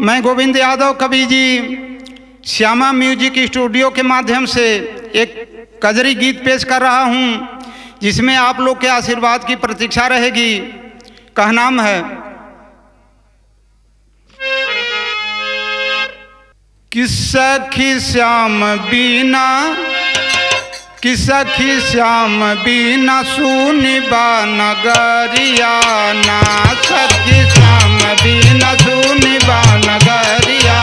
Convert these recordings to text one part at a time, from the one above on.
मैं गोविंद यादव कवि जी श्यामा म्यूजिक स्टूडियो के माध्यम से एक कजरी गीत पेश कर रहा हूँ जिसमें आप लोग के आशीर्वाद की प्रतीक्षा रहेगी कहनाम है कि सखी श्याम बीना कि सखी श्याम बीना सुनिबा नगरिया ना सखी श्याम बीना सुनिबा नगरिया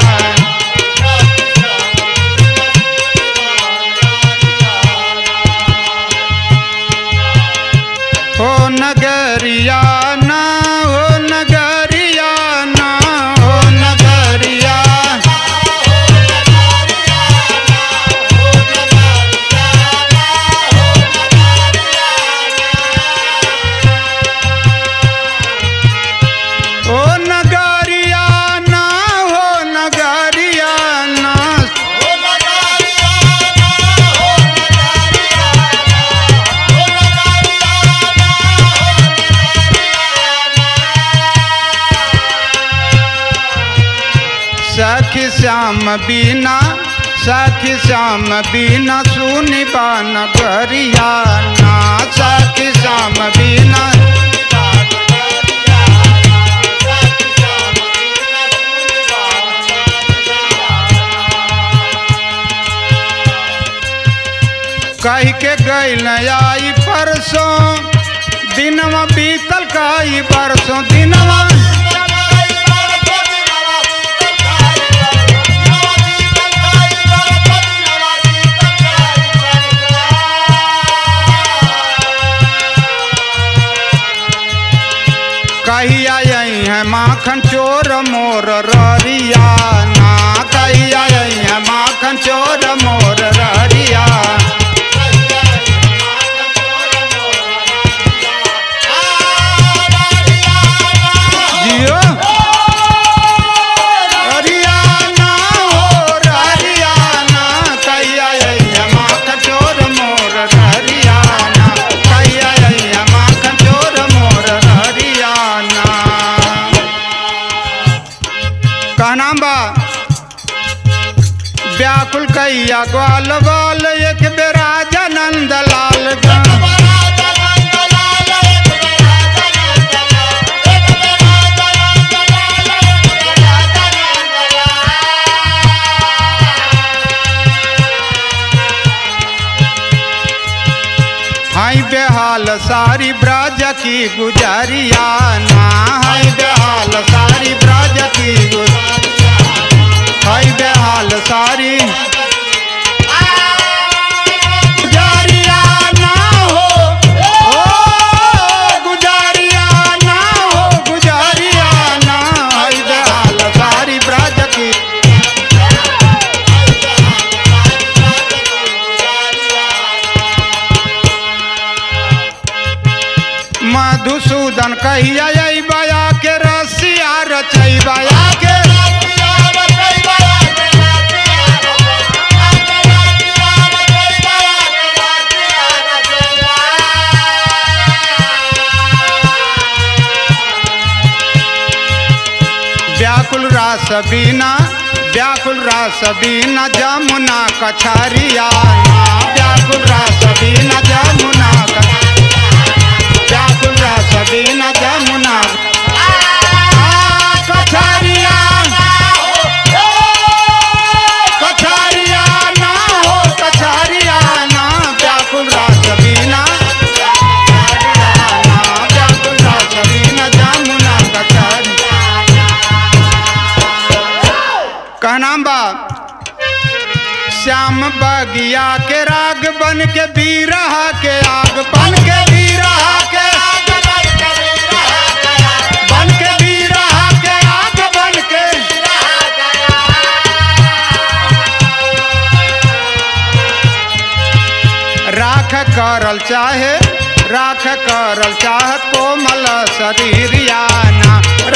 हो नगरिया ना हो नगरिया ना हो नगरिया ओ नगरिया ना हो नगरिया ना सखी श्याम बीना सखी श्याम बीना सुनिबा नगरिया ना सखी श्याम बीना कह के गैल आई परसों दिनवा बीतल काई बरसों दिनवा कहिया आई है माखन चोर मोर ररिया ना कहिया आई है माखन चोर मोर ररिया जियो हरियाणा हो हरियाणा कहिया आई है माखन चोर मोर हरियाणा कहिया आई है माखन चोर मोर हरियाणा कहनाम बा व्याकुल कैया ग्वाल बाल एक बेरा जनंद लाल गा हाय बेहाल सारी ब्राज की गुजारिया ना हाय बेहाल सारी ब्राज की गुजारिया हाय बेहाल सारी गुजारिया ना हो ओ गुजारिया ना हो गुजारिया ना हाय बेहाल सारी ब्राज की मधुसूदन कहिया आई बया के रसिया रचई बया के व्याकुल रास बीना व्याकुल रास बीना जमुना कछारिया व्याकुल रास बीना जमुना व्याकुल रास बीना जमुना कछारिया कछारिया ना हो कछारिया ना व्याकुल रास बीना व्याकुल रास बीना जमुना कछारिया कहनाम बा श्याम बगिया के राग बन के बीरहा के आग बन के बीरहा के बन के बीरहा के आग बन के राख करल चाहे राख करल चाहत कोमल शरीरिया ना